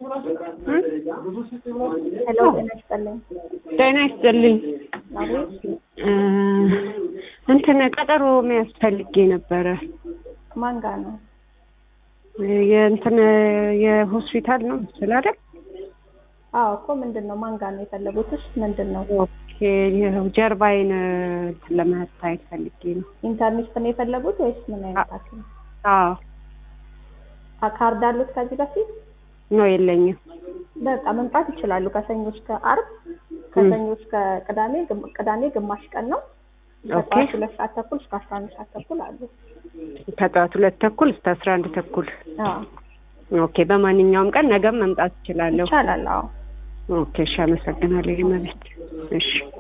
ሄሎ ጤና ይስጥልኝ። ጤና ይስጥልኝ። አቤት እ እንትን ቀጠሮ መያዝ ፈልጌ ነበረ። ማን ጋር ነው? የእንትን የሆስፒታል ነው መሰል አይደል? አዎ እኮ ምንድን ነው ማን ጋር ነው የፈለጉትስ? ምንድን ነው ኦኬ ይኸው ጀርባዬን እንትን ለመታየት ፈልጌ ነው። ኢንተርኔት ነው የፈለጉት ወይስ ምን አይነት ሐኪም? አዎ አ- ካርድ አሉት ከዚህ በፊት? ነው የለኝም። በቃ መምጣት ይችላሉ። ከሰኞ እስከ አርብ፣ ከሰኞ እስከ ቅዳሜ፣ ግም- ቅዳሜ ግማሽ ቀን ነው። ኦኬ ከጠዋት ሁለት ሰዓት ተኩል እስከ አስራ አንድ ሰዓት ተኩል አሉ። ከጠዋት ሁለት ተኩል እስከ አስራ አንድ ተኩል አዎ ኦኬ። በማንኛውም ቀን ነገም መምጣት እችላለሁ። ይቻላል። አዎ ኦኬ እሺ፣ አመሰግናለሁ። የመቤት እሺ